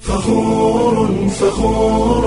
فخور فخور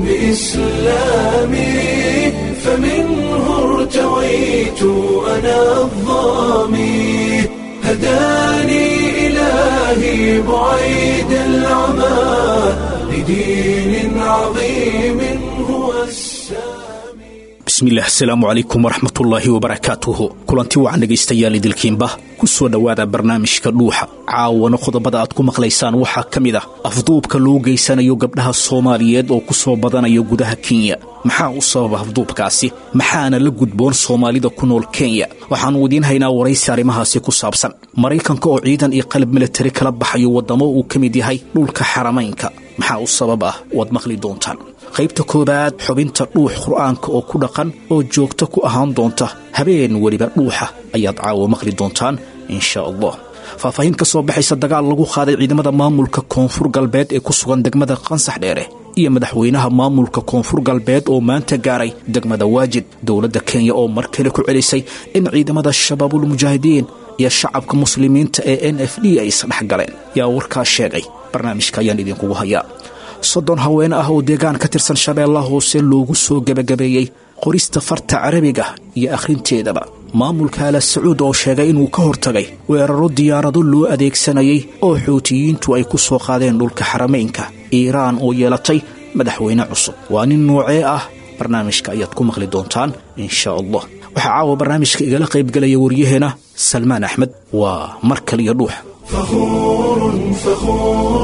بإسلامي فمنه ارتويت أنا الظامي هداني إلهي بعيد العمى لدين عظيم هو السامي bismillaah asalaamu calaykum waraxmatullaahi wabarakaatuhu kulanti wacan dhegaystayaal idilkiinba ku soo dhowaada barnaamijka dhuuxa caawana qodobada aad ku maqlaysaan waxaa ka mid ah afduubka loo geysanayo gabdhaha soomaaliyeed oo ku soo badanaya gudaha kenya maxaa u sababa afduubkaasi maxaana la gudboon soomaalida ku nool kenya waxaannu idiin haynaa waraysi arrimahaasi ku saabsan maraykanka oo ciidan iyo qalab militari kala baxayo waddamo uu ka mid yahay dhulka xaramaynka maxaa u sabab ah waad maqli doontaan qaybta koowaad xubinta dhuux qur'aanka oo ku dhaqan oo joogto ku ahaan doonta habeen weliba dhuuxa ayaad caawa maqli doontaan insha allah faahfaahin ka soo baxaysa dagaal lagu qaaday ciidamada maamulka koonfur galbeed ee ku sugan degmada qansax dheere iyo madaxweynaha maamulka koonfur galbeed oo maanta gaaray degmada waajid dowladda kenya oo mar kale ku celisay in ciidamada shabaabulmujaahidiin iyo shacabka muslimiinta ee n f d ay isdhex galeen yaa warkaa sheegay barnaamijka ayaan idinkugu hayaa soddon haween ah oo deegaan ka tirsan shabeellaha hoose loogu soo gebagabeeyey qorista farta carabiga iyo akhrinteedaba maamulka ala sacuud oo sheegay inuu ka hortagay weeraro diyaarado loo adeegsanayay oo xuutiyiintu ay ku soo qaadeen dhulka xaramaynka iiraan oo yeelatay madaxweyne cusub waa nin noocee ah barnaamijka ayaad ku maqli doontaan insha allah waxaa caawa barnaamijka igala qaybgelaya waryaheena salmaan axmed waa mar kaliyo dhuuxa فخور فخور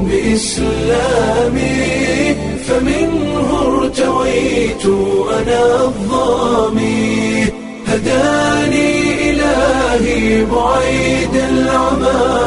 بإسلامي فمنه ارتويت أنا الظامي هداني إلهي بعيد العمى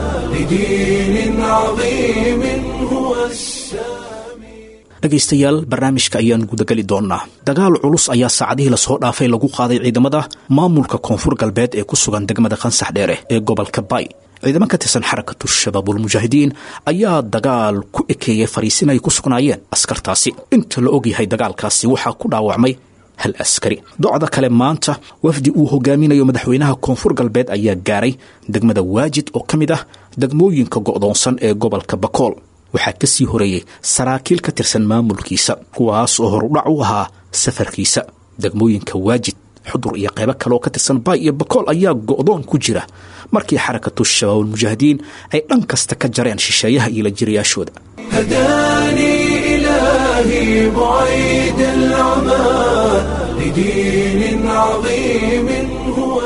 لدين عظيم هو السامي dhegaystayaal barnaamijka ayaan gudageli doonnaa dagaal culus ayaa saacadihii lasoo dhaafay lagu qaaday ciidamada maamulka koonfur galbeed ee ku sugan degmada qansax dheere ee gobolka bay ciidamo ka tirsan xarakatu shabaabulmujaahidiin ayaa dagaal ku ekeeyey fariisin ay ku sugnaayeen askartaasi inta la ogyahay dagaalkaasi waxaa ku dhaawacmay hal askari docda kale maanta wafdi uu hogaaminayo madaxweynaha koonfur galbeed ayaa gaaray degmada waajid oo ka mid ah degmooyinka go'doonsan ee gobolka bakool waxaa ka sii horeeyey saraakiil ka tirsan maamulkiisa kuwaas oo horudhac u ahaa safarkiisa degmooyinka waajid xudur iyo qaybo kaleoo ka tirsan baay iyo bakool ayaa go'doon ku jira markii xarakatu shabaabulmujaahidiin ay dhan kasta ka jareen shisheeyaha iyo la jirayaashooda هداني إلهي بعيد العمى لدين عظيم هو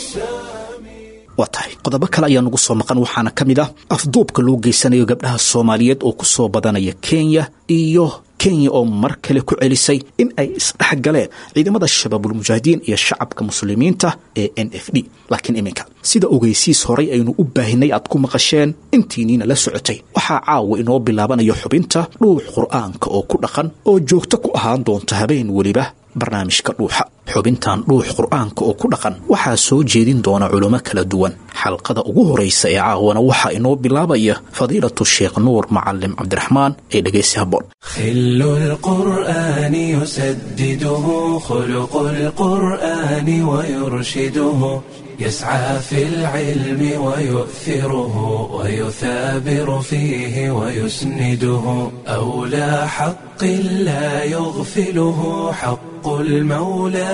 السامي waa tahay qodobo kale ayaa nugu soo maqan waxaana ka mid ah afduubka loo geysanayo gabdhaha soomaaliyeed oo ku soo badanaya kenya iyo kenya oo mar kale ku celisay in ay isdhex galeen ciidamada shabaabulmujaahidiin iyo shacabka muslimiinta ee n f d laakiin iminka sida ogeysiis horay aynu u baahinay aad ku maqasheen intiiniina la socotay waxaa caawa inoo bilaabanayo xubinta dhuux qur'aanka oo ku dhaqan oo joogto ku ahaan doonta habeen weliba barnaamijka dhuuxa xubintan dhuux qur'aanka oo ku dhaqan waxaa soo jeedin doona culimo kala duwan xalqada ugu horaysa ee caawana waxaa inoo bilaabaya fadiilatu sheekh nuur macalim cabdiraxmaan ee dhegaysi habboon خل القرآن يسدده خلق القرآن ويرشده يسعى في العلم ويؤثره ويثابر فيه ويسنده أولى حق لا يغفله حق المولى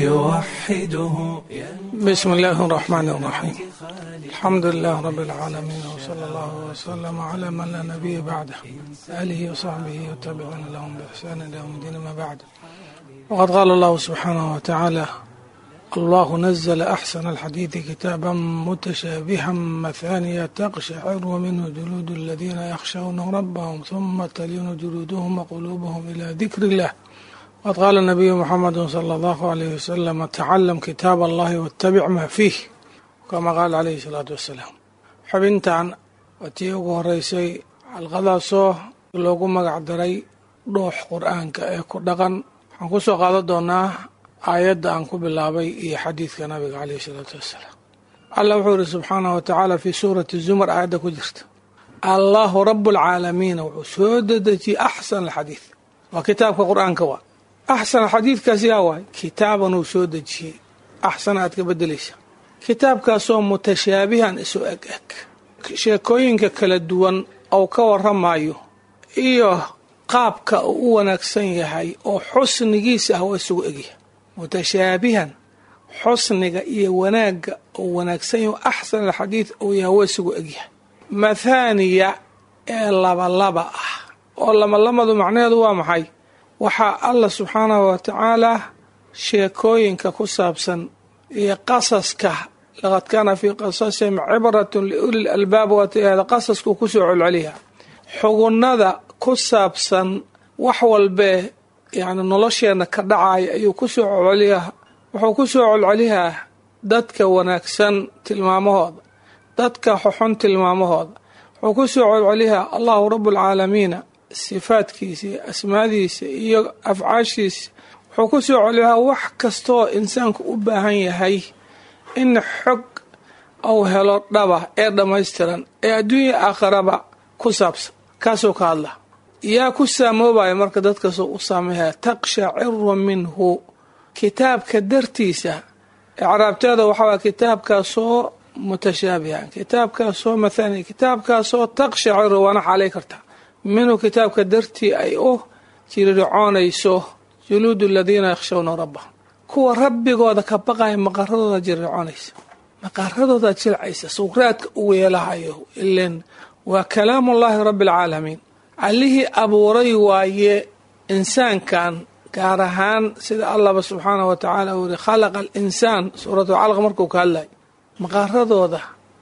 فيوحده بسم الله الرحمن الرحيم الحمد لله رب العالمين وصلى الله وسلم على من لا نبي بعده آله وصحبه وتابعون لهم بإحسان إلى يوم الدين ما بعد وقد قال الله سبحانه وتعالى الله نزل أحسن الحديث كتابا متشابها مثانية تقشعر منه جلود الذين يخشون ربهم ثم تلين جلودهم وقلوبهم إلى ذكر الله وقد قال النبي محمد صلى الله عليه وسلم تعلم كتاب الله واتبع ما فيه كما قال عليه الصلاة والسلام xubintan waa tii ugu horeysay xalqadaasoo loogu magac daray dhuux qur-aanka ee ku dhaqan waxaan ku soo qaadan doonaa aayadda aan ku bilaabay iyo xadiidka nabiga caleyhi isalaatu wassalaam allah wuxuu yihi subxaanahu watacaala fii suurati zumar aayadda ku jirta allahu rabu alcaalamiina wuxuu soo dedejiyey axsan alxadiid waa kitaabka qur-aanka waa axsan alxadiidkaas yaa waay kitaaban uu soo dejiyey axsan aad ka bedelaysa kitaabkaasoo mutashaabihan isu eg eg sheekooyinka kala duwan uu ka waramayo iyo qaabka uu u wanaagsan yahay oo xusnigiisa ah waa isugu egyahay mutashaabihan xusniga iyo wanaagga uu wanaagsan yahay axsan alxadiid uu yahay waa isugu egyahay mathaaniya ee labalaba ah oo labalamadu macnaheedu waa maxay waxaa allah subxaanahu wa tacaalaa sheekooyinka ku saabsan iyo qasaska laqad kaana fii qasasihim cibratun liuli albaab waatihada qasaskuu kusoo colceliya xugunnada ku saabsan wax walbee yani nolosheenna ka dhacaya ayuu kusoo colceliyaa wuxuu kusoo colceliyaa dadka wanaagsan tilmaamahooda dadka xoxon tilmaamahooda wuxuu kusoo colceliyaa allahu rabualcaalamiina sifaadkiisa iyo asmaadiisa iyo afcaashiisa wuxuu kusoo celiyaa wax kastooo insaanku u baahan yahay in xog uu helo dhaba ee dhammaystiran ee adduunya aakhiraba ku saabsan kaasoo ka hadla yaa ku saamoobaya marka dadkasoo u saameeya taqshaciru minhu kitaabka dartiisa icraabteeda waxaa kitaabkaasoo mutashaabihan kitaabkaasoo mathani kitaabkaasoo taqshaciru waana xaalay kartaa minhu kitaabka dartii ay u jirircoonayso juluudu aladiina yakhshawna rabbahum kuwa rabbigooda ka baqaya maqaradooda jirircoonaysa maqaradooda jilcaysa suqraadka u weelahayo ilen waa kalaamullaahi rabbi alcaalamiin allihii abuuray waaye insaankan gaar ahaan sida allahba subxaanah wa tacaala uu yihi khalaqa alinsaan suuratu calaq markuu ka hadlay maqaaradooda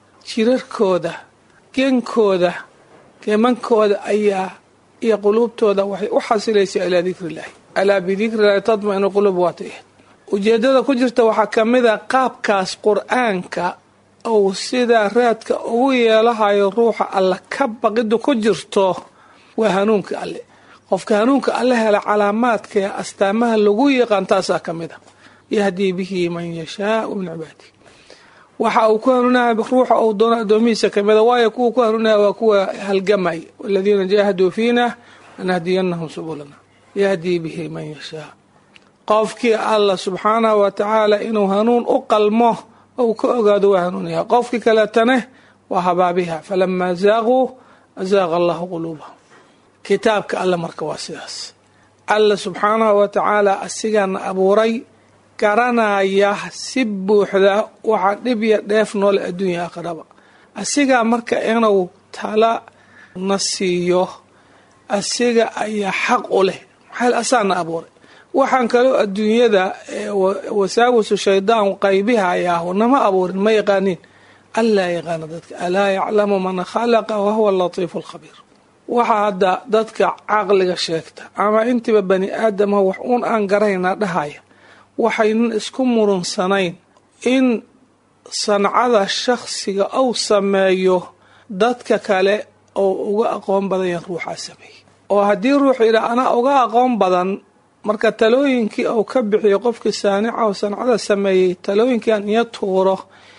jirarkooda genkooda geemankooda ayaa iyo quluubtooda waxay u xasilaysaa ilaa dikri illaahi alaa bidikri illaahi tatma-inu quluub waatay ujeedada ku jirta waxaa ka mid a qaabkaas qur-aanka uu sidaa raadka ugu yeelahayo ruuxa alla ka baqiddu ku jirto waa hanuunka alle qofka hanuunka alle hela calaamaadka ee astaamaha lagu yaqaan taasaa ka mid a yahdii bihi man yashaau min cibaadihi waxa uu ku hanuunaya ruuxa uu doono addoomihiisa kamida waayo kuwa ku hanuunaya waa kuwa halgamay waladiina jaahaduu fiina lanahdiyannahum subulana yahdii bihi man yashaa qofkii allah subxaanahu wa tacaala inuu hanuun u qalmo ou ka ogaado waa hanuunaya qofkii kaleetane waa habaabiha falamaa zaaquu azaaqa allahu quluubahum kitaabka alle marka waa sidaas alla subxaanahu wa tacaala asigaana abuuray garanaya si buuxda waxaa dhib ya dheef noole adduunya aakhiraba asigaa marka inuu tala na siiyo asiga ayaa xaq u leh maxaa asaana abuuray waxaan kaloo adduunyada wasaawisu shaydaan qaybihayaahu nama abuurin ma yaqaaniin allaa yaqaana dadka alaa yaclamu man khalaqa wahuwa alatiifu alkhabiir waxaa hadda dadka caqliga sheegta ama intiiba bani aadama wax uun aan garaynaa dhahaya waxaynan isku murunsanayn in sancada shakhsiga uu sameeyo dadka kale oo uga aqoon badan yahan ruuxaa sameeyey oo haddii ruuxu yidhaha anaa uga aqoon badan marka talooyinkii uu ka bixiyo qofkii saanica oo sancada sameeyey talooyinkiian iyo tuuro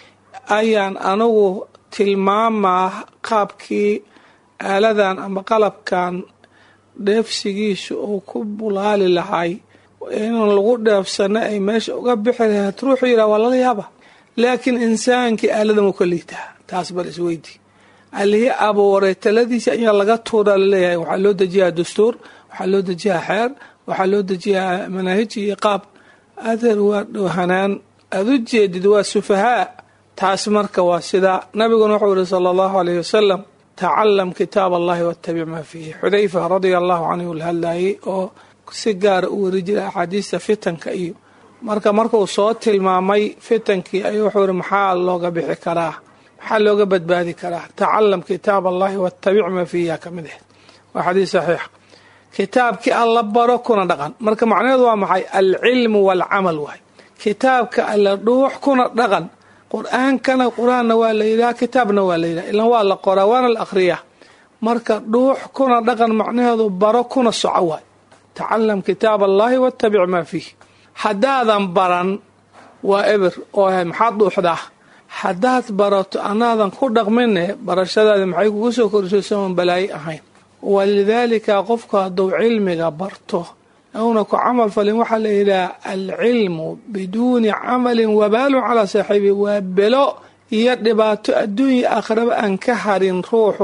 ayaan anigu tilmaamaa qaabkii aaladan ama qalabkan dheefsigiisu uu ku bulaali lahay inaan lagu dheefsano ay meesha uga bixi lahayd ruuxuu yidhaha waa lala yaaba laakiin insaankii aaladan uu ka liitaa taas bal isweydi allihii abuuray taladiisa ayaa laga tuuraa laleeyahay waxaa loo dejiyaa dastuur waxaa loo dejiyaa xeer waxaa loo dejiyaa manaahij iyo qaab adeer waa dhowhanaan aada u jeedid waa sufahaa taas marka waa sidaa nabiguna wuxuu yihi sala allahu alayh wasalam tacalam kitaab allahi wattabic maa fiihi xudayfa radia allahu canhu la hadlayay oo si gaara u weri jiray axaadiista fitanka iyo marka markuu soo tilmaamay fitankii ayuu wuxuu yihi maxaa looga bixi karaa maxaa looga badbaadi karaa tacalam kitaab allahi wattabic maa fiihi ka mid ahayd waa xadiis saxiixa kitaabkii alla baro kuna dhaqan marka macnaheedu waa maxay alcilmu waalcamal waay kitaabka alla dhuux kuna dhaqan qur-aankana qur-aanna waa la yidhaha kitaabna waa la yidhaha ilan waa la qoraa waana la akhriyaa marka dhuux kuna dhaqan macnaheedu baro kuna soco waay tacalam kitaab allahi wattabic maa fiih haddaadan baran waa eber oo maxaad dhuuxdaa haddaad barato anaadan ku dhaqmine barashadaadi maxay kugu soo korisay soon balaayo ahayn walidaalika qofku hadduu cilmiga barto una ku camal falin waxaa la yidhaha alcilmu biduuni camalin wabaalun calaa saaxiibi waa belo iyo dhibaato adduunya aakhiraba aan ka harin ruuxu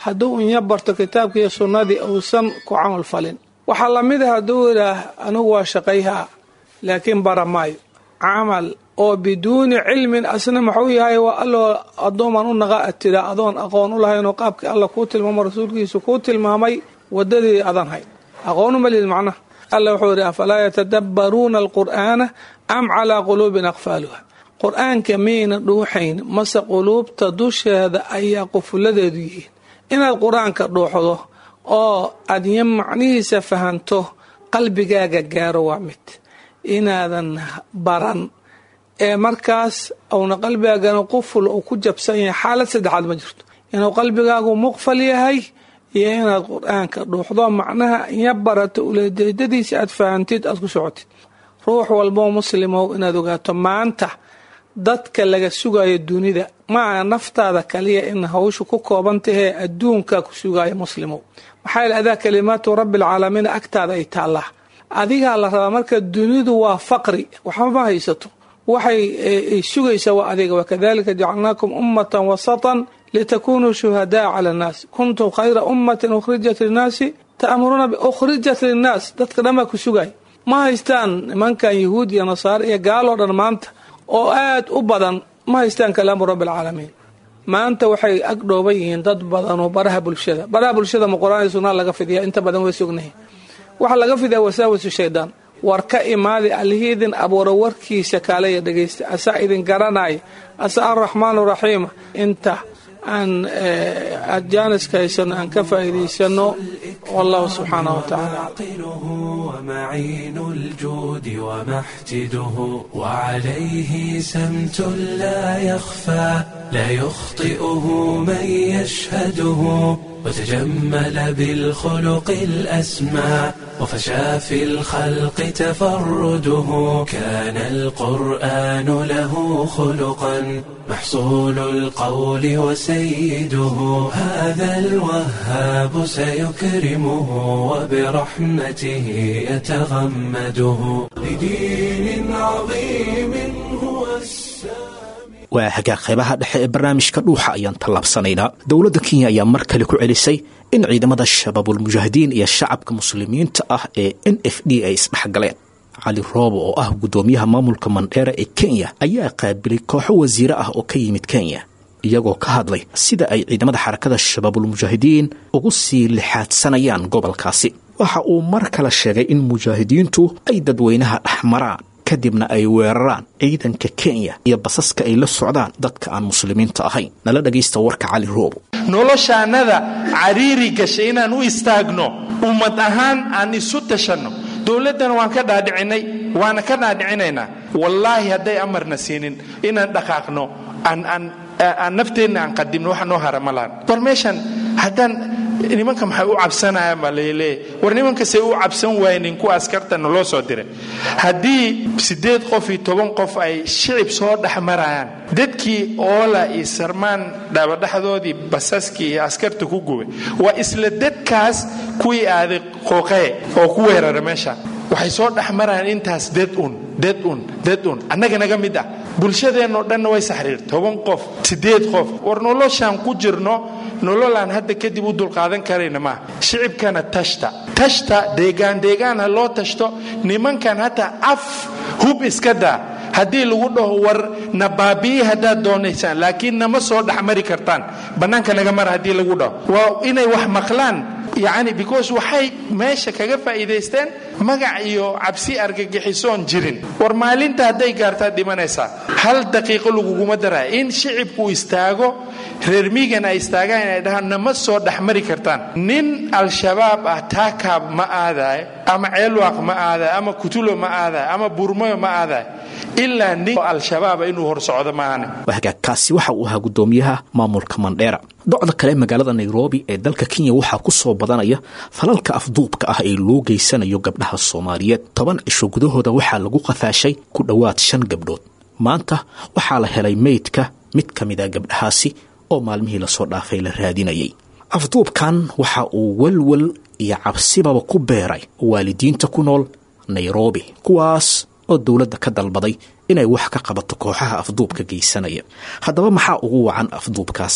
hadduu inya barto kitaabka iyo sunnadii uusan ku camal falin waxaa lamid a hadduu yidhaah anigu waa shaqayhaa laakiin bara maayo camal oo biduuni cilmin asna maxuu yahay waa alloo addooman u naqa atira adoon aqoon u lahaynoo qaabkii alla kuu tilmaamo rasuulkiisu kuu tilmaamay wadadii adan hayn aqoon uma lihid macnaha alla wuxuu yidhi afalaa yatadabbaruuna alqur'aana am calaa quluubin aqfaaluha qur-aanka miyayna dhuuxayn mase quluubta dusheeda ayaa qufuladeedu yihiin inaad qur-aanka dhuuxdo oo aad ya macnihiisa fahanto qalbigaaga gaaro waa mid inaadan baran ee markaas uuna qalbigaagana quful uu ku jabsan yahay xaalad saddexaad ma jirto inuu qalbigaagu muqfal yahay iyo inaad qur-aanka dhuuxdo macnaha iya barato ulejeedadiisa aad fahantid aad ku socotid ruux walboo muslimow inaad ogaato maanta dadka laga sugayo dunida maaha naftaada kaliya in hawshu ku kooban tahee adduunka ku sugaya muslimow maxaa yeel adaa kalimaatu rabbialcaalamiin agtaada ay taallaa adigaa la rabaa marka dunidu waa faqri waxba ma haysato waxay sugaysaa waa adiga wakadalika jacalnaakum ummatan wasatan litakunuu shuhadaa cala annaas kuntum khayra ummatin ukhrijat linnaasi ta'muruuna ukhrijat linnaas dadka dhan baa ku sugay ma haystaan nimankan yahuud iyo nasaare iyo gaaloo dhan maanta oo aad u badan ma haystaan kalaamu rabbi alcaalamiin maanta waxay ag dhooban yihiin dad badanoo baraha bulshada baraha bulshada ma qur-aan iyo sunnaa laga fidiya inta badan way sognahay waxaa laga fidiyaa wasaawasu shaydaan war ka imaadi allihii idin abuura warkiisa kaalaya dhegaysta asaa idin garanaya asaa araxmaan raxiima inta aan aad jaaniska haysano aan ka faa'iidaysano wallahu subxaanah wa tacaala عاقله ومعين الجود ومحتده وعليه سمت لا يخفى لا يخطئه من يشهده وتجمل بالخلق الأسمى وفشى في الخلق تفرده كان القرآن له خلقا محصول القول وسيده هذا الوهاب سيكرمه وبرحمته يتغمده لدين عظيم هو السامي waa hagaag qaybaha dhexe ee barnaamijka dhuuxa ayaan tallaabsanaynaa dowladda kenya ayaa mar kale ku celisay in ciidamada shabaabulmujaahidiin iyo shacabka muslimiinta ah ee n f d ay isdhexgaleen cali roobo oo ah guddoomiyaha maamulka mandheera ee kenya ayaa qaabilay kooxo wasiire ah oo ka yimid kenya iyagoo ka hadlay sida ay ciidamada xarakada shabaabulmujaahidiin ugu sii lixaadsanayaan gobolkaasi waxa uu mar kale sheegay in mujaahidiintu ay dadweynaha dhexmaraan kadibna ay weeraraan ciidanka kenya iyo basaska ay la socdaan dadka aan muslimiinta ahayn nala dhagaysta warka cali roobo noloshaannada cariiri gashay inaan u istaagno ummad ahaan aan isu tashanno dowladdana waan ka dhaadhicinay waana ka dhaadhicinaynaa wallaahi hadday amarna siinin inaan dhaqaaqno aan nafteenna aan qadimno waxa noo hara ma lahan war meeshan haddaan nimanka maxay u cabsanayaan baa laleeyahy war nimankasay u cabsan waaynin kuwa askartana loo soo diray haddii siddeed qof iyo toban qof ay shicib soo dhex marayaan dadkii oola iyo sarmaan dhabadhaxdoodii basaskii iyo askarta ku gubay waa isla dadkaas kuwii aaday qooqee oo ku weerara meesha waxay soo dhex marayaan intaas dad un dad un dad un annaga naga mid ah bulshadeennoo dhanna way saxriir toban qof siddeed qof war noloshaan ku jirno nololaan hadda kadib u dulqaadan karayna maaha shicibkana tashta tashta deegaan deegaan ha loo tashto nimankan hataa af hub iska daa haddii lagu dhaho war na baabi'i haddaad doonaysaan laakiin nama soo dhexmari kartaan bannaanka naga mara haddii lagu dhaho waa inay wax maqlaan yacni because waxay meesha kaga faa'iidaysteen magac iyo cabsi argagixisoon jirin war maalinta hadday gaartaad dhimanaysaa hal daqiiqo laguguma daraya in shicibku istaago reer miigan ay istaagaan inay dhahaan nama soo dhexmari kartaan nin al-shabaab ah taakaab ma aadayo ama ceelwaaq ma aadayo ama kutulo ma aadayo ama burmayo ma aadayo ilaa nin al-shabaaba inuu hor socdo maahane hagaagkaasi waxa uu ahaa guddoomiyaha maamulka mandheera docda kale magaalada nairobi ee dalka kenya waxaa ku soo badanaya falalka afduubka ah ee loo geysanayo gabdhaha soomaaliyeed toban cisho gudahooda waxaa lagu qafaashay ku dhowaad shan gabdhood maanta waxaa la helay meydka mid ka mida gabdhahaasi oo maalmihii lasoo dhaafay la raadinayay afduubkan waxa uu walwal iyo cabsibaba ku beeray waalidiinta ku nool nairobi kuwaas oo dowladda ka dalbaday inay wax ka qabato kooxaha afduubka geysanaya haddaba maxaa ugu wacan afduubkaasi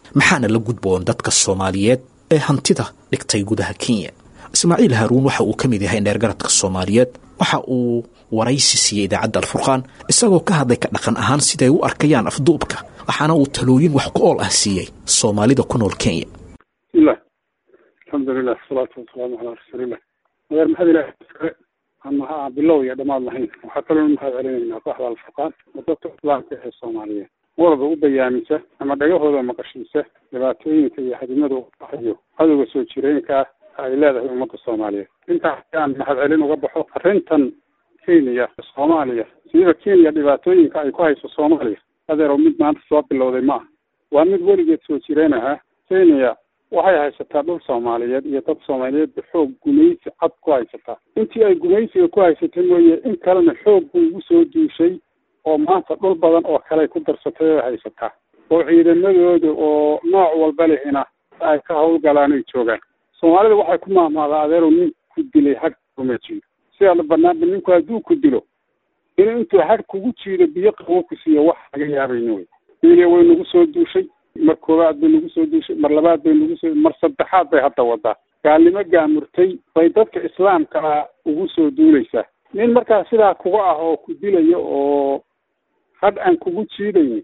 maxaana la gudboon dadka soomaaliyeed ee hantida dhigtay gudaha kenya ismaaciil haaruun waxa uu ka mid yahay dheergaradka soomaaliyeed waxa uu waraysi siiyey idaacadda alfurqaan isagoo ka hadlay ka dhaqan ahaan siday u arkayaan afduubka waxaana uu talooyin wax ku ool ah siiyey soomaalida ku nool kenya bismillahi alxamdulilah asalaatu wasalaamu calaa rasuulilah madeer maxamed ilahi kale ama ha bilow iyo dhammaad lahayn waxaa kaloo mahad celinaynaa kooxda alfurqaan oo dadka islaamka ee soomaaliyeed walba u bayaamisa ama dhagahooda maqashiisa dhibaatooyinka iyo hadimada u hayo cadowga soo jireenka ah ay leedahay ummadda soomaaliyeed intaas aan mahad celin uga baxo arrintan kenya soomaaliya siiba kenya dhibaatooyinka ay ku hayso soomaaliya adeero mid maanta soo bilowday ma aha waa mid weligeed soo jireen ahaa kenya waxay haysataa dhul soomaaliyeed iyo dad soomaaliyeedba xoog gumaysi cad ku haysataa intii ay gumaysiga ku haysatay mooye in kalena xoog buu ugu soo duushay oo maanta dhul badan oo kale ku darsatay oo haysataa oo ciidamadooda oo nooc walba lehina ay ka hawlgalaan ay joogaan soomaalida waxay ku maahmaadaa adeerow nin ku dilay hag kuma jiido sidaa banaanba ninku hadduu ku dilo inuu intuu hag kugu jiido biyo qabo ku siiyo wax laga yaabayno wey kenya way nagu soo duushay mar koowaad bay nagu soo duushay mar labaad bay nagu soo mar saddexaad bay hadda wadaa gaalnimo gaamurtay bay dadka islaamka ah ugu soo duulaysaa nin markaa sidaa kuga ah oo ku dilaya oo hadh aan kugu jiidaynin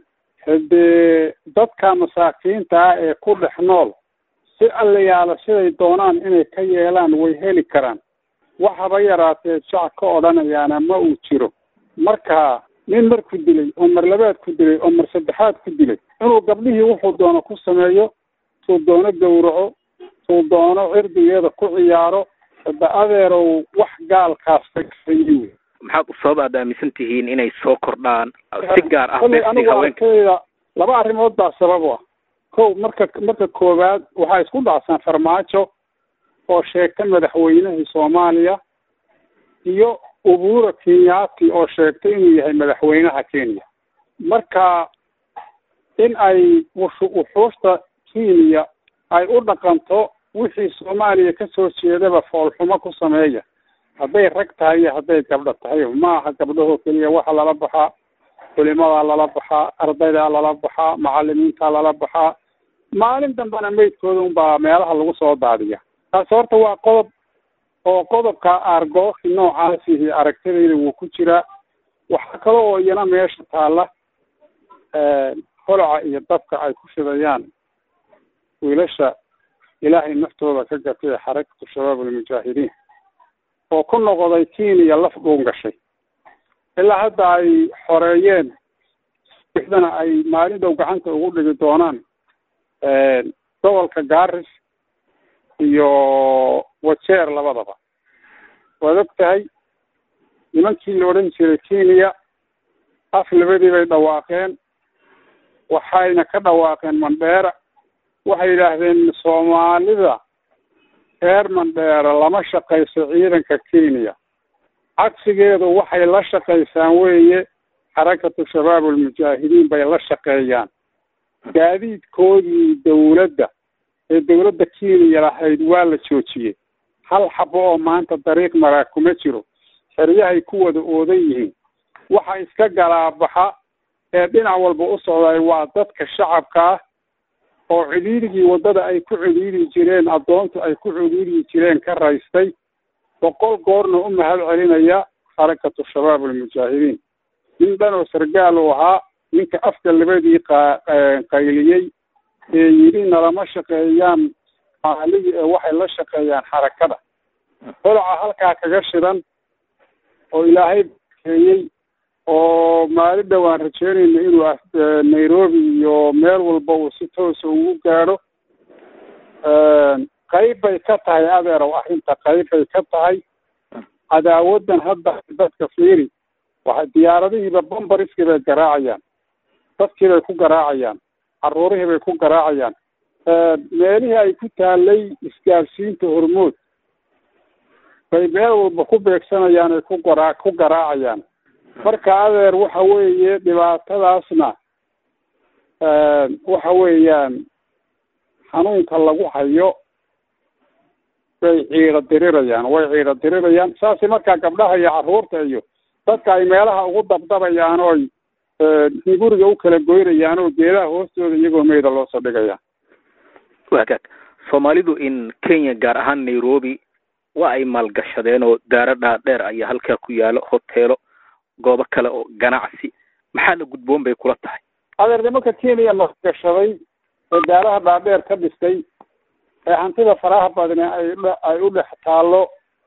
haddee dadka masaakiinta ah ee ku dhex nool si allayaala siday doonaan inay ka yeelaan way heli karaan wax haba yaraatee jac ka odhanayaana ma uu jiro marka nin mar ku dilay oo mar labaad ku dilay oo mar saddexaad ku dilay inuu gabdhihii wuxuu doono ku sameeyo tuu doono gowraco tuu doono cirdigeeda ku ciyaaro hadda adeerow wax gaalkaas fakasayi wey maxaad u sabab aad aaminsan tihiin inay soo kordhaan si gaar ah kolley beegsiga anigu haweenka arkayda laba arrimood baa sabab u ah kow marka marka koowaad waxaa isku dhacsan farmaajo oo sheegta madaxweynihii soomaaliya iyo ubura kenyaati oo sheegtay inuu yahay madaxweynaha kenya marka in ay wushu- wuxuushta kenya ay u dhaqanto wixii soomaaliya kasoo jeedaba foolxumo ku sameeya hadday rag tahay iyo hadday gabdho tahay ma aha gabdhahoo keliya waxa lala baxaa culimadaa lala baxaa ardaydaa lala baxaa macalimiintaa lala baxaa maalin dambena meydkooda unbaa meelaha lagu soo daadiya taasi horta waa qodob oo qodobka aargooxi noocaasihi aragtidayda wuu ku jiraa waxaa kale oo iyana meesha taalla holaca iyo dabka ay ku shidayaan wiilasha ilaahay naftooda ka gatay ee xarakatu shabaab almujaahidiin oo ku noqday kenya laf dhuun gashay ilaa hadda ay xoreeyeen sixdana ay maalin dhow gacanta ugu dhigi doonaan gobolka garis iyo wajeer labadaba waad og tahay nimankii la odhan jiray kenya af labadii bay dhawaaqeen waxayna ka dhawaaqeen mandheera waxay yidhaahdeen soomaalida reer mandheera lama shaqayso ciidanka kenya cagsigeedu waxay la shaqaysaan weeye xarakatu shabaab almujaahidiin bay la shaqeeyaan gaadiidkoodii dawladda ee dawladda kenya lahayd waa la joojiyey hal xabo oo maanta dariiq maraa kuma jiro xeryahay ku wada oodan yihiin waxa iska galaabaxa ee dhinac walba u socday waa dadka shacabka ah oo cidhiirigii waddada ay ku cidhiiri jireen addoontu ay ku cidhiiri jireen ka raystay boqol goorna u mahad celinaya xarakatu shabaab almujaahidiin nin dhan oo sargaal uu ahaa ninka afka labadii qa qayliyey ee yidhi nalama shaqeeyaan maaligi ee waxay la shaqeeyaan xarakada holaca halkaa kaga shidan oo ilaahay bakeeyey oo maalin dhowaan rajeynayna inuu ah- nairobi iyo meel walba uu si toosa ugu gaadho qayb bay ka tahay adeerow arrinta qayb bay ka tahay cadaawadan hadda dadka fiiri waxa diyaaradihiiba bombariskii bay garaacayaan dadkii bay ku garaacayaan caruurihii bay ku garaacayaan meelihii ay ku taalay isgaarsiinta hormood bay meel walba ku beegsanayaan ay ku garaa ku garaacayaan marka adeer waxa weeye dhibaatadaasna waxa weeyaan xanuunka lagu hayo way ciiro dirirayaan way ciiro dirirayaan saasi markaa gabdhaha iyo carruurta iyo dadka ay meelaha ugu dabdabayaan oo ay guriga u kala goynayaan oo geedaha hoostooda iyagoo meyda loo soo dhigaya hagaag soomaalidu in kenya gaar ahaan nairobi waa ay maalgashadeen oo daaro dhaadheer ayaa halkaa ku yaalo hoteelo goobo kale oo ganacsi maxaa la gudboon bay kula tahay adeer nimanka kenya maalgashaday ee daaraha dhaadheer ka dhistay ee hantida faraha badne ay ay u dhex taallo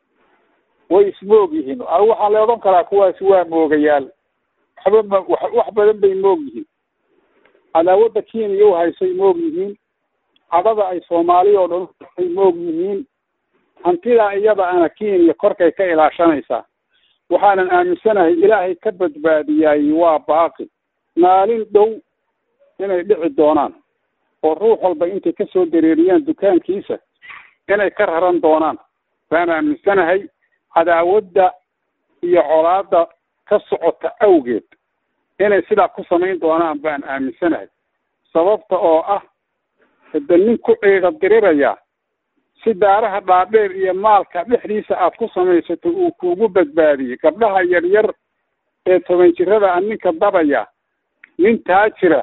way ismoog yihiin anigu waxaan la odhan karaa kuwaasi waa moogayaal waxba ma wax wax badan bay moog yihiin cadaawadda kenya u haysay moog yihiin cadada ay soomaali oo dhan ay moog yihiin hantidaa iyada ana kenya korkay ka ilaashanaysaa waxaanan aaminsanahay ilaahay ka badbaadiyaay waa baaqi maalin dhow inay dhici doonaan oo ruux walba intay kasoo dareeriyaan dukaankiisa inay ka raran doonaan baan aaminsanahay cadaawadda iyo colaadda ka socota awgeed inay sidaa ku samayn doonaan baan aaminsanahay sababta oo ah hada nin ku ciida dirirayaa si daaraha dhaadheer iyo maalka dhexdiisa aad ku samaysato uu kuugu badbaadiyey gabdhaha yaryar ee toban jirada a ninka dabaya nin taajira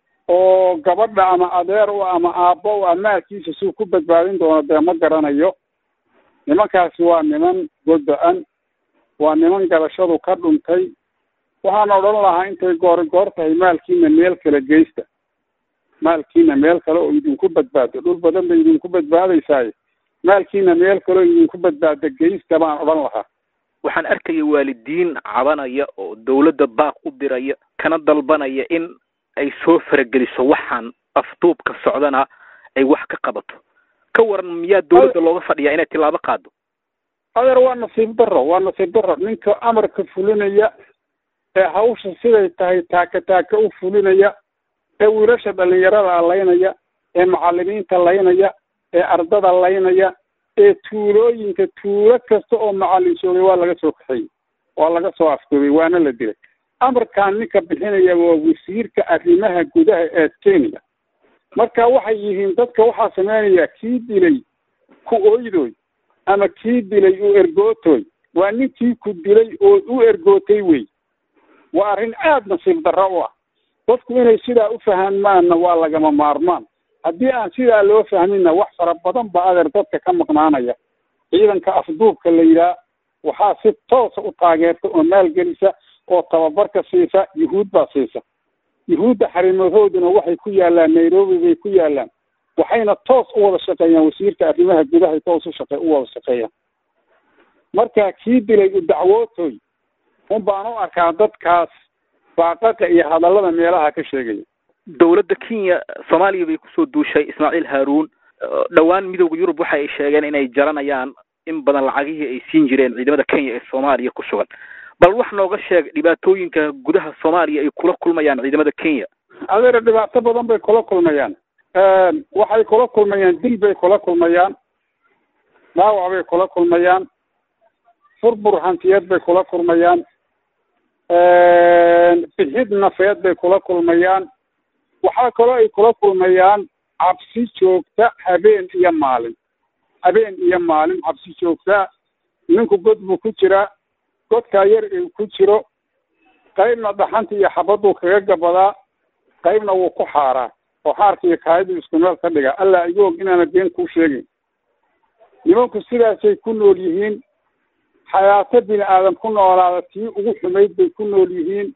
oo gabadha ama adeer u ama aabbo u amaalkiisa suu ku badbaadin doono dee ma garanayo nimankaasi waa niman godo-an waa niman garashadu ka dhuntay waxaan odhan lahaa intay goor goor tahay maalkiina meel kale geysta maalkiina meel kale oo idinku badbaado dhul badan bay idinku badbaadaysaaye maalkiina meel kale oo idinku badbaado geysta baan odhan lahaa waxaan arkaya waalidiin cabanaya oo dawladda baaq u diraya kana dalbanaya in ay soo farageliso waxaan afduubka socdana ay wax ka qabato ka waran miyaa dawladda looga fadhiyaa inay tilaabo qaado adeer waa nasiib daro waa nasiib daro ninka amarka fulinaya ee hawsha siday tahay taaka taaka u fulinaya ee wiilasha dhalinyarada laynaya ee macalimiinta laynaya ee ardada laynaya ee tuulooyinka tuulo kasta oo macalin joogay waa laga soo kaxeeyey waa laga soo afduubay waana la dilay amarkaan ninka bixinaya waa wasiirka arrimaha gudaha ee kenya marka waxay yihiin dadka waxaa sameynaya kii dilay ku oydoy ama kii dilay u ergootoy waa ninkii ku dilay oo u ergootay wey waa arrin aada nasiib darro u ah dadku inay sidaa u fahmaanna waa lagama maarmaan haddii aan sidaa loo fahminna wax fara badan ba adeer dadka ka maqnaanaya ciidanka afduubka la yidhaah waxaa si toosa u taageerta oo maalgelisa oo tababarka siisa yuhuud baa siisa yuhuudda xarimahooduna waxay ku yaallaan nairobi bay ku yaallaan waxayna toos u wada shaqeeyaan wasiirka arrimaha gudahay toos u shaqe u wada shaqeeyaan marka kii dilay u dacwootoy un baan u arkaa dadkaas baaqaqa iyo hadallada meelaha ka sheegaya dawladda kenya soomaaliya bay kusoo duushay ismaaciil haaruun dhowaan midooda yurub waxa ay sheegeen inay jaranayaan in badan lacagihii ay siin jireen ciidamada kenya ee soomaaliya ku sugan bal wax nooga sheeg dhibaatooyinka gudaha soomaaliya ay kula kulmayaan ciidamada kenya adeer dhibaato badan bay kula kulmayaan waxay kula kulmayaan dil bay kula kulmayaan dhaawac bay kula kulmayaan furbur hantiyeed bay kula kulmayaan bixid nafeed bay kula kulmayaan waxaa kaloo ay kula kulmayaan cabsi joogta habeen iyo maalin habeen iyo maalin cabsi joogta ninku god buu ku jiraa godkaa yar uu ku jiro qaybna dhaxanta iyo xabaduu kaga gabadaa qaybna wuu ku xaaraa oo xaarka iyo kaayadu isku meel ka dhiga allah igu og inaana been kuu sheegin nimanku sidaasay ku nool yihiin xayaato bini aadam ku noolaada tii ugu xumayd bay ku nool yihiin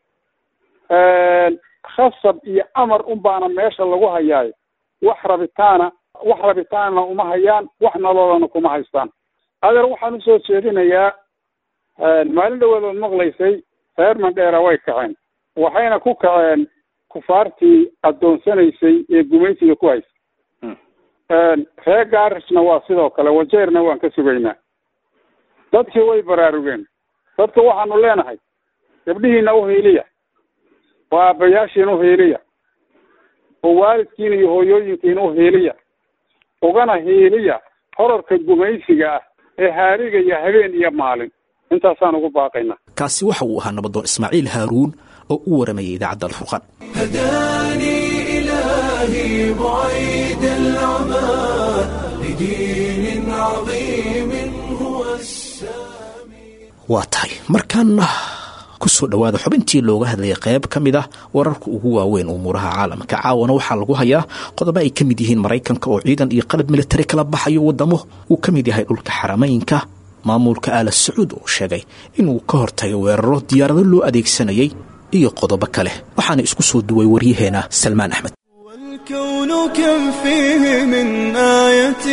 khasab iyo amar un baana meesha lagu hayaayo wax rabitaana wax rabitaanna uma hayaan wax nololana kuma haystaan adeer waxaan usoo jeedinayaa maalin dhawadood maqlaysay reer mandheera way kaceen waxayna ku kaceen kufaartii addoonsanaysay ee gumaysiga ku haysay reer gaarisna waa sidoo kale wajeerna waan ka sugaynaa dadkii way baraarugeen dadka waxaanu leenahay gabdhihiina uhiiliya oo aabbayaashiina uhiiliya oo waalidkiina iyo hooyooyinkiina uhiiliya ugana hiiliya horarka gumaysiga ah ee haarigaya habeen iyo maalin intaasaan ugu baaqaynaa kaasi waxa uu ahaa nabadoon ismaaciil haaruun oo u waramayay idaacadda alfurqaan هداني إلهي بعيد العمى لدين عظيم هو السامي waa tahay markaana kusoo dhowaada xubintii looga hadlayay qayb ka mid ah wararka ugu waaweyn umuuraha caalamka caawana waxaa lagu hayaa qodobo ay ka mid yihiin maraykanka oo ciidan iyo qalab militari kala baxayo wadamo uu ka mid yahay dhulka xarameynka maamulka aala sacuud oo sheegay inuu ka hortagay weeraro diyaarado loo adeegsanayay iyo qodobo kale waxaana isku soo duway waryaheena salmaan axmed والكون كم فيه من آية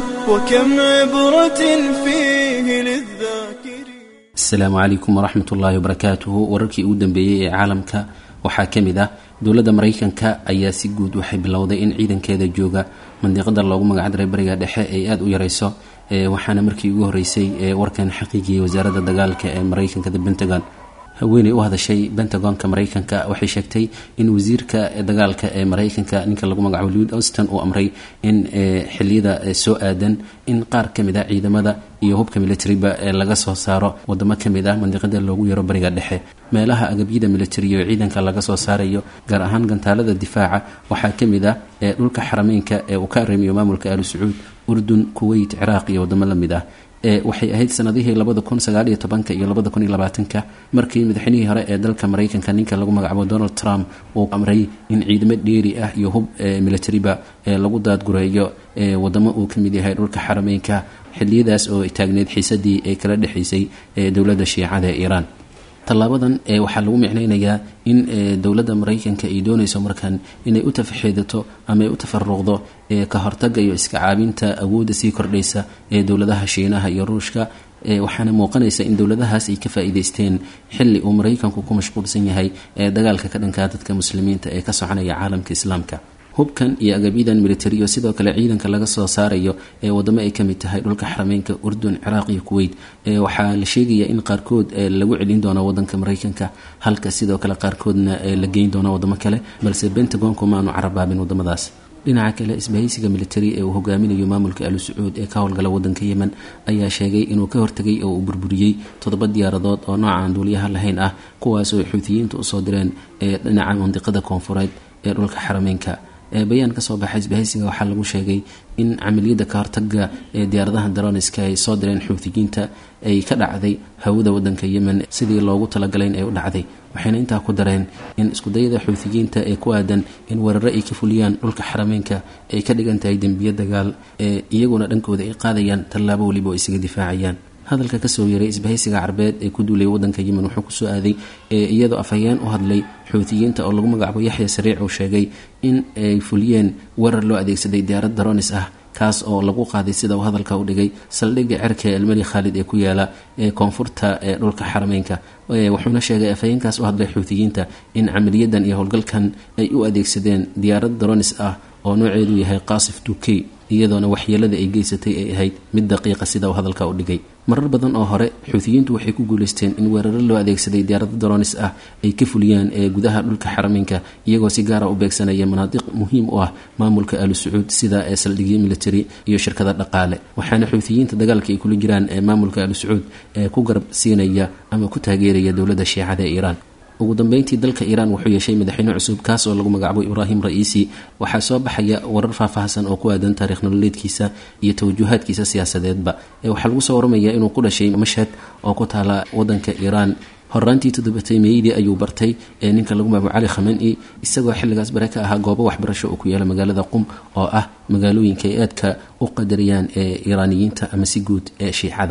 وكم عبرة فيه للذاكرين asalaamu calaykum waraxmat ullaahi wabarakaatuhu wararkii ugu dambeeyey ee caalamka waxaa ka mid ah dowladda maraykanka ayaa si guud waxay bilowday in ciidankeeda jooga mandiqada loogu magacdaray bariga dhexe ay aada u yareyso waxaana markii ugu horeysay warkan xaqiijiyey wasaaradda dagaalka ee maraykanka the pentagon haweeney u hadashay pentagonka maraykanka waxay sheegtay in wasiirka dagaalka ee maraykanka ninka lagu magacaabo lewid auston uu amray in xiliyada soo aadan in qaar ka mid a ciidamada iyo hubka militariba laga soo saaro wadamo ka mid ah mandiqada loogu yaro bariga dhexe meelaha agabyada militari oo ciidanka laga soo saarayo gaar ahaan gantaalada difaaca waxaa ka mid ah dhulka xarameynka ee uu ka arrimiyo maamulka aalu sacuud urdun kuweyt ciraaq iyo wadamo la mid ah waxay ahayd sanadihii labada kun sagaaliyo tobanka iyo labada kun iyo labaatanka markii madaxweynihii hore ee dalka maraykanka ninka lagu magacaabo donald trump uu amray in ciidamo dheeri ah iyo hub militariba lagu daadgureeyo wadamo uu ka mid yahay dhulka xarameynka xiliyadaas oo taagneyd xiisadii ee kala dhexaysay dowladda shiicada ee iiraan tallaabadan waxaa lagu micneynayaa in dowladda maraykanka ay doonayso markan inay u tafaxeedato ama ay u tafaruqdo ka hortaga iyo iska caabinta awoodda sii kordhaysa ee dowladaha shiinaha iyo ruushka waxaana muuqanaysa in dowladahaas ay ka faa-iideysteen xilli uu maraykanku ku mashquulsan yahay ee dagaalka ka dhankaa dadka muslimiinta ee ka soconaya caalamka islaamka hubkan iyo agabyadan militariyo sidoo kale ciidanka laga soo saarayo ee wadamo ay kamid tahay dhulka xarameynka urdun ciraaq iyo kuweyt waxaa la sheegaya in qaarkood lagu celin doono wadanka maraykanka halka sidoo kale qaarkoodna la geyn doono wadamo kale balse bentagonku maanu carabaabin wadamadaas dhinaca kale isbahaysiga militari ee uu hogaaminayo maamulka alu sacuud ee ka howlgala wadanka yemen ayaa sheegay inuu ka hortegay oo uu burburiyey toddoba diyaaradood oo noocan duuliyaha lahayn ah kuwaas oo xuutiyiinta usoo direen ee dhinaca mandiqada koonfureed ee dhulka xarameynka bayaan kasoo baxay isbahaysiga waxaa lagu sheegay in camaliyadda ka hortaga ee diyaaradaha daroniska ay soo direen xuutiyiinta ay ka dhacday hawada wadanka yemen sidii loogu talagalayn ay u dhacday waxayna intaa ku dareen in iskudayada xuutiyiinta ee ku aadan in weeraro ay ka fuliyaan dhulka xarameynka ay ka dhigan tahay dembiyo dagaal ee iyaguna dhankooda ay qaadayaan tallaabo weliba oo isaga difaacayaan hadalka kasoo yaray isbahaysiga carbeed ee ku duulay wadanka yemen wuxuu kusoo aaday iyadoo afhayeen u hadlay xuutiyiinta oo lagu magacaabo yaxya sariic uu sheegay in ay fuliyeen weerar loo adeegsaday diyaarad daronis ah kaas oo lagu qaaday sida uu hadalka u dhigay saldhigga cerka elmeli khaalid ee ku yaala ee koonfurta ee dhulka xarameynka wuxuuna sheegay afhayeenkaas u hadlay xuutiyiinta in camaliyadan iyo howlgalkan ay u adeegsadeen diyaarad daronis ah oo nooceedu yahay qaasif tukey iyadoona waxyeelada ay geysatay ay ahayd mid daqiiqa sida uu hadalka u dhigay marar badan oo hore xuutiyiintu waxay ku guuleysteen in weeraro loo adeegsaday diyaarado daronis ah ay ka fuliyaan ee gudaha dhulka xarameynka iyagoo si gaara u beegsanaya manaadiq muhiim u ah maamulka alu sacuud sida ee saldhigyo military iyo shirkada dhaqaale waxaana xuutiyiinta dagaalka ay kula jiraan ee maamulka alu sacuud ee ku garab siinaya ama ku taageeraya dowladda shiicada ee iiraan ugu dambeyntii dalka iiraan wuxuu yeeshay madaxweyne cusub kaas oo lagu magacaabo ibraahim ra-iisi waxaa soo baxaya warar faahfaahsan oo ku aadan taarikh nololeedkiisa iyo tawjuhaadkiisa siyaasadeedba waxaa lagu soo waramayaa inuu ku dhashay mashhad oo ku taala wadanka iiraan horaantii toddobatay meeyadii ayuu bartay ee ninka lagu magacaabo cali khamani isagoo xilligaas bare ka ahaa goobo waxbarasho oo ku yaala magaalada qum oo ah magaalooyinka ay aadka u qadariyaan ee iiraaniyiinta ama si guud ee shiicada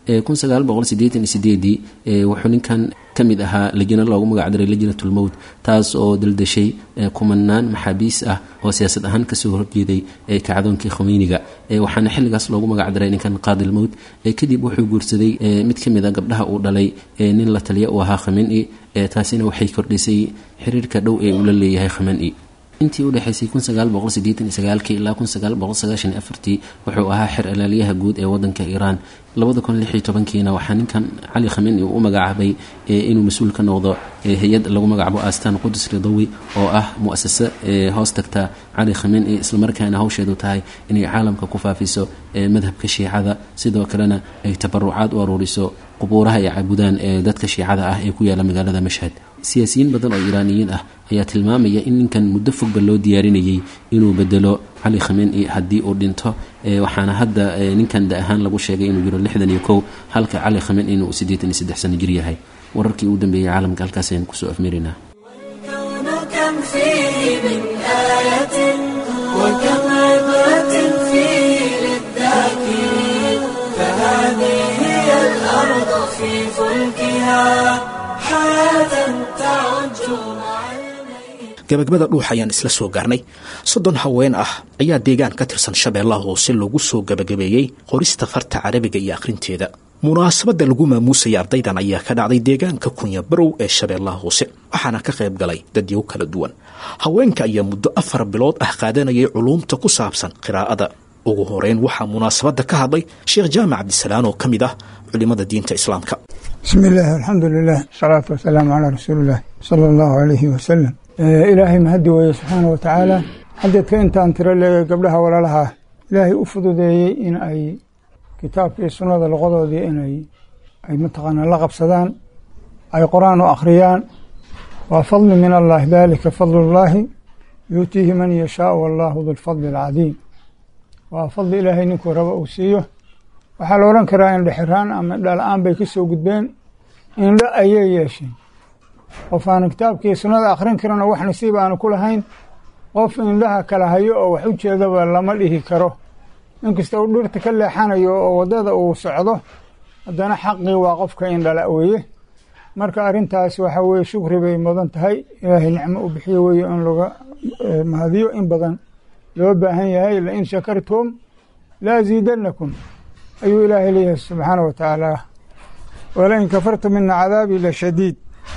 wuxuu ninkan ka mid ahaa lajino loogu magacdaray lajnatulmowt taas oo daldashay kumanaan maxaabiis ah oo siyaasad ahaan kasoo horjeeday kacdoonkii khomeyniga waxaana xilligaas loogu magacdaray ninkan qaadilmowt kadib wuxuu guursaday mid ka mid a gabdhaha uu dhalay nin la taliya uu ahaa khameni taasina waxay kordhisay xiriirka dhow ee uu la leeyahay khameni intii u dhexaysay ilaa wuxuu ahaa xer alaaliyaha guud ee wadanka iiraan kiina waxaa ninkan cali khameni uu u magacaabay inuu mas-uul ka noqdo hay-ad lagu magacaabo astan qudus ridawi oo ah muasase hoos tagta cali khameni islamarkaana hawsheedu tahay inay caalamka ku faafiso madhabka shiicada sidoo kalena ay tabarucaad u aruuriso qubuuraha ay caabudaan ee dadka shiicada ah ee ku yaala magaalada mashhad siyaasiyiin badan oo iiraaniyiin ah ayaa tilmaamaya in ninkan muddo fogba loo diyaarinayay inuu bedelo cali khameni haddii uu dhinto waxaana hadda ninkan da ahaan lagu sheegay inuu jiro lixdan iyo kow halka cali khameni inuu siddeetan iyo saddex sano jir yahay wararkii ugu dambeeyey caalamka halkaas ayaan kusoo afmeeraynaa الكون كم فيه من آية وكم عبرة فيه للذاكرين فهذه هي الأرض في فلكها حياة تعج مع الميت gabagabada dhuuxa ayaan isla soo gaarnay soddon haween ah ayaa deegaan ka tirsan shabeellaha hoose lagu soo gabagabeeyey qorista farta carabiga iyo akhrinteeda munaasabadda lagu maamuusaya ardaydan ayaa ka dhacday deegaanka kunya barow ee shabeellaha hoose waxaana ka qayb galay dadyow kala duwan haweenka ayaa muddo afar bilood ah qaadanayay culuumta ku saabsan qiraa'ada ugu horeyn waxaa munaasabadda ka hadlay sheekh jaamac cabdisalaan oo ka mid ah culimmada diinta islaamka بسم الله الحمد لله الصلاة والسلام على رسول الله صلى الله عليه وسلم آه إلهي مهدي ويا سبحانه وتعالى حددك أنت أن ترى لي قبلها ولا لها إلهي أفضل إن أي كتاب في السنة الغضو دي إن أي أي متقنا لغب صدان أي قرآن وأخريان وفضل من الله ذلك فضل الله يؤتيه من يشاء والله ذو الفضل العظيم وفضل إلهي نكو ربا أوسيه waxaa la odhan karaa indhexiraan ama dhaala-aan bay ka soo gudbeen indho ayay yeesheen qof aanu kitaabkii sunnada akhrin karana wax nasiib aanu ku lahayn qof indhaha kala hayo oo wax u jeedaba lama dhihi karo inkasta uu dhirta ka leexanayo oo waddada uu socdo haddana xaqii waa qofka indhala weeye marka arrintaas waxa weeye shukri bay mudan tahay ilaahay nicmo u bixiyo weeye in laga mahadiyo in badan loo baahan yahay lain shakartum laaziidanakum ayuu ilaahay leeyahay subxaana wa tacaala walain kafartum mina cadaabii la shadiid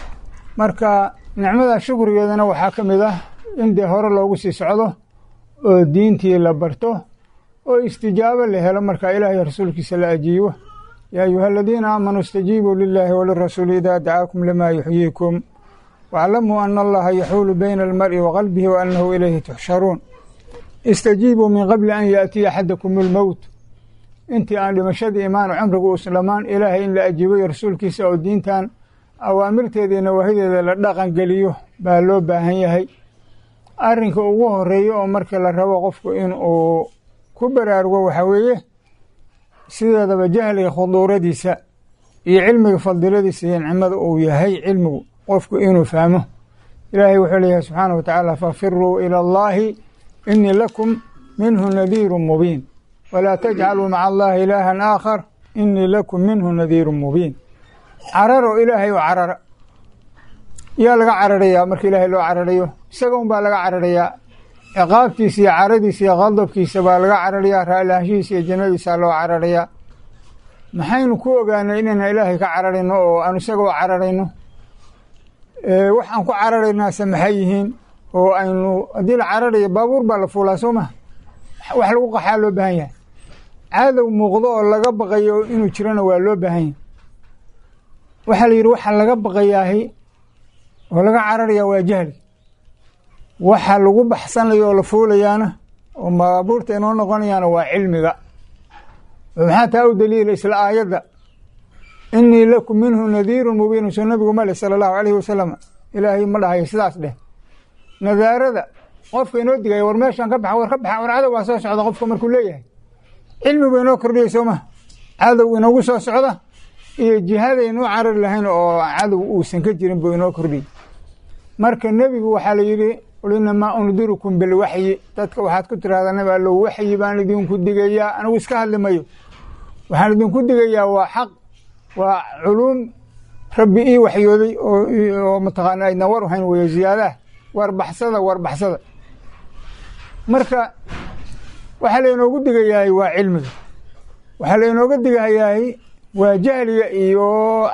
marka nicmada shukrigeedana waxaa ka mid ah in dee hore loogu sii socdo oo diintii la barto oo istijaabo la helo marka ilaahay rasuulkiisa la ajiibo yaa ayuha aladiina aamanuu istajiibuu lilaahi walirasuuli idaa dacaakum limaa yuxyiikum waaclamuu ana allaha yaxuulu bayna almar'i wa qalbihi wa annahu ilayhi tuxsharuun istajiibuu min qabli an yaatiya axadakum almowt intii aan dhimashadii imaano cumrigu uuslamaan ilaahay in la ajiibayo rasuulkiisa oo diintan awaamirteeda iyo nawaahideeda la dhaqan geliyo baa loo baahan yahay arrinka ugu horeeya oo markii la rabo qofku in uu ku baraarugo waxaa weeye sideedaba jahliga khuduuradiisa iyo cilmiga fadiladiisa iyo nicmada uu yahay cilmigu qofku inuu fahmo ilaahay wuxuu leeyahay subxaana wa tacaala fafiruu ila allaahi inii lakum minhu nadiiru mubiin wlaa tajcaluu maca allahi ilaahan aakhar inii lakum minhu nadiiru mubiin cararo ilaahay oo carara yaa laga cararayaa marka ilaahay loo cararayo isaga un baa laga cararayaa ciqaabtiisa iyo caradiisa iyo qadabkiisa baa laga cararayaa raallaanshihiisa iyo jannadiisa loo cararayaa maxaynu ku ogaanay inayna ilaahay ka cararayno oo aan isaga u cararayno waxaan ku cararaynaase maxay yihiin oo aynu haddii la cararayo baabuur baa la fuulaa soo maha wax lagu qaxaa loo baahan yahay cadow muuqdo oo laga baqayo inuu jirana waa loo baahan yahay waxaa la yidhi waxa laga baqayaahi oo laga cararayaa waa jahli waxa lagu baxsanayo oo la fuulayaana oo baabuurta inoo noqonayaana waa cilmiga maxaa taa u daliila isla aayadda inii lakum minhu nadiirun mubiinun soo nabigu male sala allahu alayhi wasalam ilaahay ma dhahayo sidaas dheh nadaarada qofka inoo digaya war meeshaan ka baxa war ka baxa war cadow baa soo socda qofka markuu leeyahay cilmigu inoo kordhiyay soo maha cadow inoogu soo socda iyo jihadaynu u carari lahayn oo cadow uusan ka jirin buu inoo kordhiyey marka nebigu waxaa la yidhi qul inamaa undirukum bilwaxyi dadka waxaad ku tirahdaa nabi allow waxyi baan idinku digayaa anigu iska hadli mayo waxaan idinku digayaa waa xaq waa culuum rabbi ii waxyooday oo mataqaana aydna war hayn weyo ziyaadaha warbaxsada warbaxsada marka waxaa laynoogu digayahay waa cilmiga waxaa laynooga digayahay waa jahliga iyo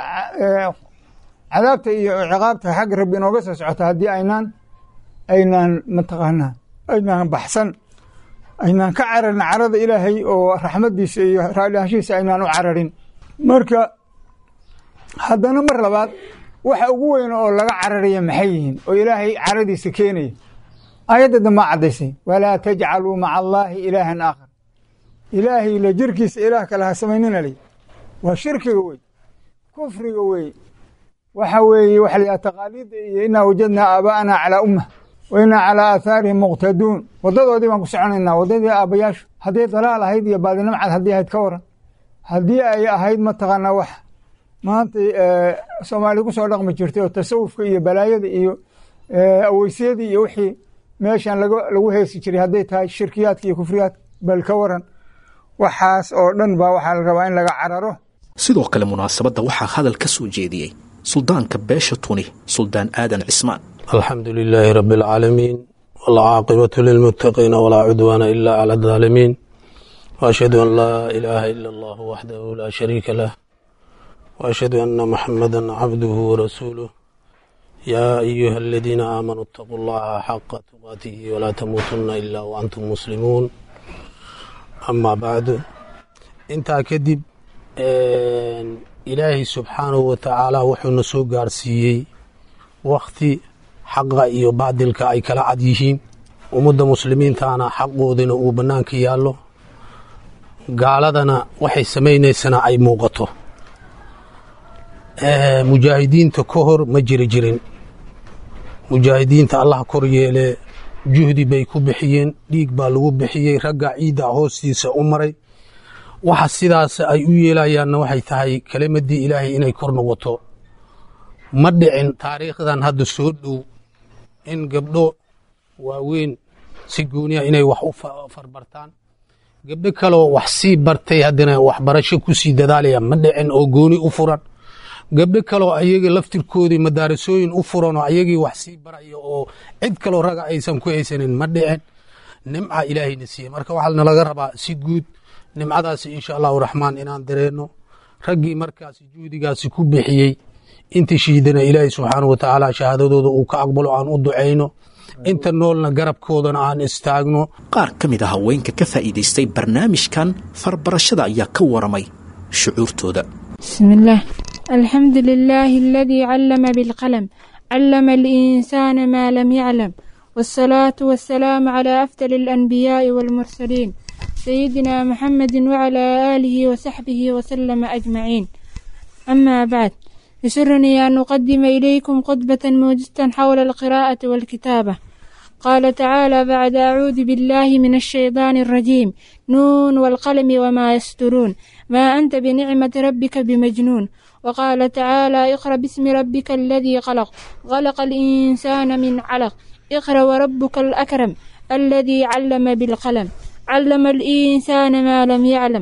cadaabta iyo ciqaabta xagga rabbi inooga soo socota haddii aynaan aynaan mataqaanaa aynaan baxsan aynaan ka cararin carada ilaahay oo raxmadiisa iyo raalianshihiisa aynaan u cararin marka haddana mar labaad waxa ugu weyn oo laga cararaya maxay yihiin oo ilaahay caradiisa keenaya aayadda dambaa caddaysay walaa tajcaluu maca allaahi ilaahan aakhar ilaahay la jirkiisa ilaah kale ha samaynina ley waa shirkiga wey kufriga wey waxa weeye waxa la taqaaliidda iyo inaa wajadnaa aabaa'anaa calaa ummah wa inaa calaa aahaarihim muqtaduun waddadoodii baan ku soconaynaa waddadii aabbayaashu hadday dalaal ahayd iyo baadinimo cad haddii ahayd ka waran haddii ay ahayd mataqaanaa wax maanta soomaaliya ku soo dhaqmi jirtay oo tasawufka iyo balaayada iyo aweysyadii iyo wixii meeshan lagu heesi jiray hadday tahay shirkiyaadka iyo kufriyaadka bal ka waran waxaas oo dhan baa waxaa la rabaa in laga cararo sidoo kale munaasabadda waxaa hadal ka soo jeediyey suldaanka beesha tuni suldaan aadan cismaan alxamdu lilaahi rabi alcaalamiin walcaaqibatu lilmuttaqiina walaa cudwaana ila cala aldaalimiin waashhadu an laa ilaaha ila allahu waxdahu laa shariika lah waashhadu anna muxamada cabduhu warasuuluh yaa ayuha aladiina aamanuu itaquu allaha xaqa tuqaatihi walaa tamuutunna ila waantum muslimuun amaa bacdu intaa kadib ilaahay subxaanahu watacaala wuxuuna soo gaarsiiyey wakhti xaqa iyo baadilka ay kala cad yihiin ummadda muslimiintaana xaqoodina uu bannaanka yaallo gaaladana waxay samaynaysana ay muuqato mujaahidiinta ka hor ma jiri jirin mujaahidiinta allah kor yeelee juhdi bay ku bixiyeen dhiig baa lagu bixiyey ragga ciidda hoostiisa u maray waxa sidaas ay u yeelayaanna waxay tahay kelimadii ilaahay inay kor noqoto ma dhicin taariikhdan hadda soo dhow in gabdho waaweyn si gooniya inay wax u farbartaan gabdho kaloo wax sii bartay haddana waxbarasho ku sii dadaalaya ma dhicin oo gooni u furan gabdho kaloo ayagii laftirkoodii madaarisooyin u furan oo ayagii wax sii baraya oo cid kaloo raga aysan ku haysanin ma dhicin nimca ilaahayna siiye marka waxaa nalaga rabaa si guud nimcadaasi insha allahu raxmaan inaan dareenno raggii markaasi juhdigaasi ku bixiyey inta shiidana ilaahay subxaanau watacaala shahaadadooda uu ka aqbalo aan u ducayno inta noolna garabkoodana aan istaagno qaar ka mid a haweenka ka faa'iidaystay barnaamijkan farbarashada ayaa ka waramay shucuurtooda بسم الله الحمد لله الذي علم بالقلم علم الإنسان ما لم يعلم والصلاة والسلام على أفضل الأنبياء والمرسلين سيدنا محمد وعلى آله وصحبه وسلم أجمعين أما بعد يسرني أن أقدم إليكم خطبة موجزة حول القراءة والكتابة قال تعالى بعد أعوذ بالله من الشيطان الرجيم نون والقلم وما يسترون ما أنت بنعمة ربك بمجنون وقال تعالى اقرأ باسم ربك الذي خلق خلق الإنسان من علق اقرأ وربك الأكرم الذي علم بالقلم علم الإنسان ما لم يعلم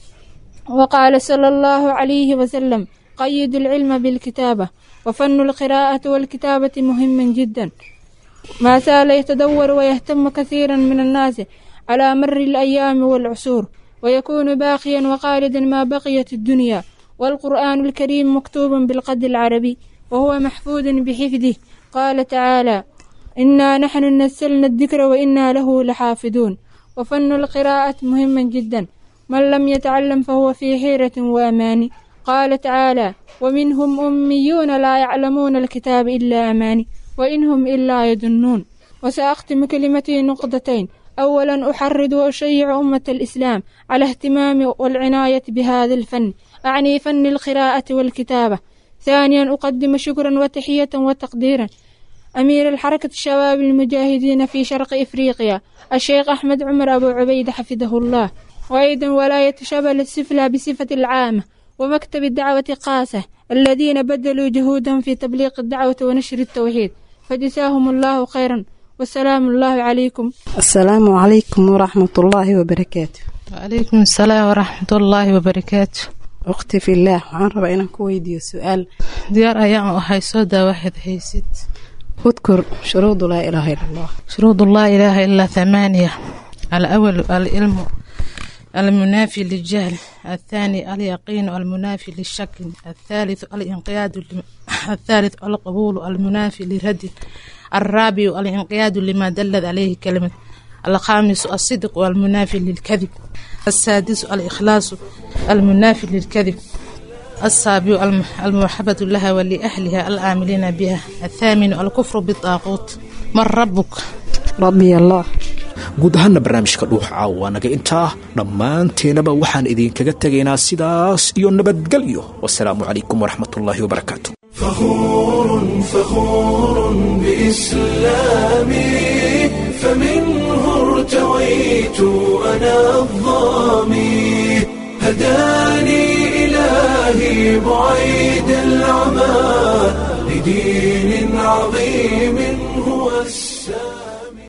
وقال صلى الله عليه وسلم قيد العلم بالكتابة وفن القراءة والكتابة مهم جدا ما زال يتدور ويهتم كثيرا من الناس على مر الأيام والعصور ويكون باقيا وخالدا ما بقيت الدنيا والقرآن الكريم مكتوب بالقد العربي وهو محفوظ بحفظه قال تعالى إنا نحن نزلنا الذكر وإنا له لحافظون وفن القراءة مهم جدا من لم يتعلم فهو في حيرة وأمان قال تعالى ومنهم أميون لا يعلمون الكتاب إلا أماني وإنهم إلا يظنون وسأختم كلمتي نقطتين أولا أحرض وأشيع أمة الإسلام على اهتمام والعناية بهذا الفن أعني فن القراءة والكتابة ثانيا أقدم شكرا وتحية وتقديرا أمير الحركة الشباب المجاهدين في شرق إفريقيا الشيخ أحمد عمر أبو عبيد حفظه الله وأيضا ولاية شبل السفلى بصفة العامة ومكتب الدعوة قاسة الذين بذلوا جهودهم في تبليغ الدعوة ونشر التوحيد فجزاهم الله خيرا والسلام الله عليكم السلام عليكم ورحمة الله وبركاته وعليكم السلام ورحمة الله وبركاته أختي في الله waxaan rabaa inaan ku weydiiyo su-aal diyaar ayaan u ahay soo daa waxaad haysid اذكر شروط لا إله إلا الله شروط الله إله إلا ثمانية الأول العلم المنافي للجهل الثاني اليقين المنافي للشك الثالث الانقياد لم- الثالث القبول المنافي للرد الرابع الانقياد لما دلت عليه كلمة الخامس الصدق والمنافي للكذب السادس الإخلاص المنافي للكذب السابع الم- المحبة لها ولأهلها العاملين بها الثامن الكفر بالطاغوت من ربك ربي الله guud ahaana barnaamijka dhuuxa caawa waa naga intaa dhammaanteenaba waxaan idinkaga tegaynaa sidaas iyo nabadgelyo wasalaamu calaykum waraxmatullaahi wabarakaatu فخور فخور بإسلامي فمنه ارتويت أنا الظامي هداني إلهي بعيد العمى لدين عظيم هو السلام